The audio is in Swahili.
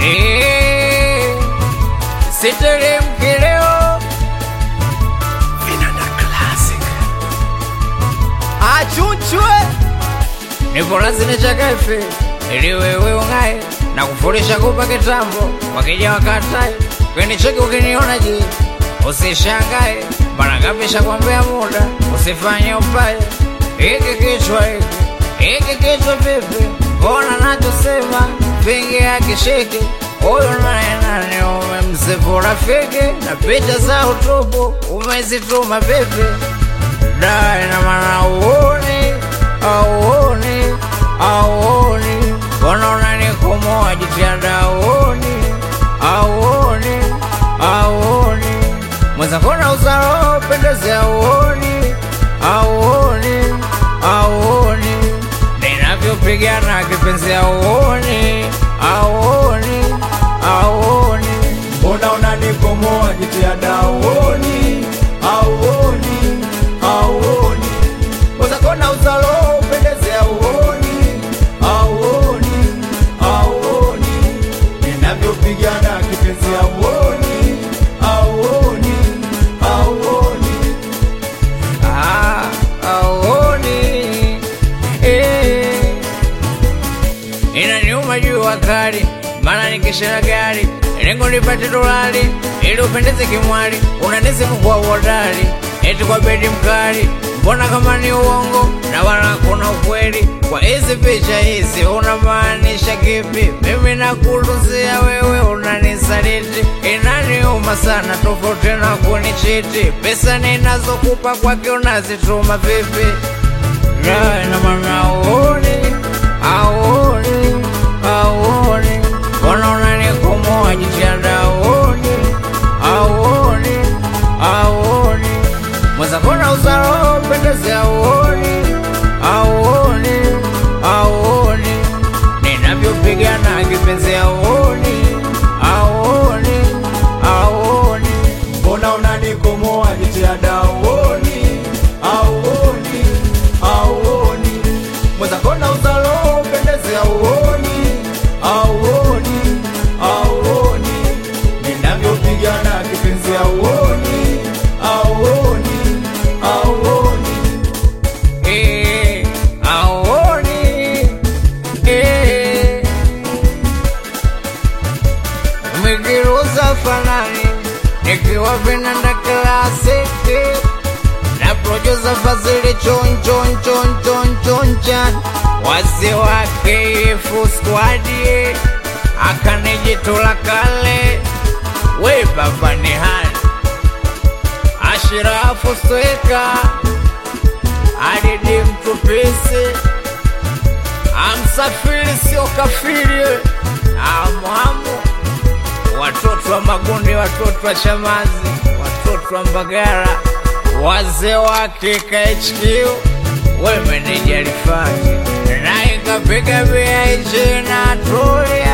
Eh, siteremki leo Vinanda Classic achunchwe nipo lazini chakafe ili wewe ung'ae na kufurisha kupa kitambo wakija wakatae kweni cheki ukiniona je usishangae mara ngapi shakwambia muda usifanye upaye hiki kichwa hiki hiki kichwa vipi mbona nachosema vingi akishiki huyu naye nani umemsifu rafiki na picha za utupu umezituma vipi dai na maana uoni auoni auoni mbona unanikomoa jitihada auoni auoni auoni mwenzakona uzaro pendezi auoni auoni auoni ninavyopigana kipenzi auoni auoni auoni mbona unanikomoa jitihada auoni auoni auoni uzakona uzalo upendeze auoni auoni auoni ninavyopigana kipenzi auoni auoni auoni Ah, auoni eh. Inaniuma jua kali, maana nikishina gari lengo nipate dolari ili upendeze kimwali, unanisifu kwa uhodari eti kwa bedi mkali, mbona kama ni uongo na wala kuna ukweli kwa hizi picha hizi, unamaanisha kipi? Mimi nakuluzia wewe unanisaliti, inaniuma sana, tofauti na kunichiti. Pesa ninazokupa kwake unazituma vipi? Yeah, na maana auoni, auoni, auoni, mbona unanikomoa jitihada auoni, auoni, auoni, mwenzakona uzaro pendezi auoni, auoni, auoni, ninavyopigana kipenzi auoni, auoni, auoni. mbona unanikomoa jitihada auoni auoni auoni mwenzakona uzalo upendeze auoni auoni auoni ninavyopigana kipenzi auoni auoni auoni Eh, auoni, eh. Umegeruza fanani nikiwa vinanda klasiki na producer Fazili chon chon chon chon chon chan wazee wa KF squad akanijitula kale we baba ni hani Ashirafu Sweka Adidi Mtupisi Amsafiri sio kafiri Amwamu Watoto wa Magundi, watoto wa Chamazi, watoto wa Mbagara, wazee wa KKHQ, we meneja Rifati na ikapiga BIG na Tulia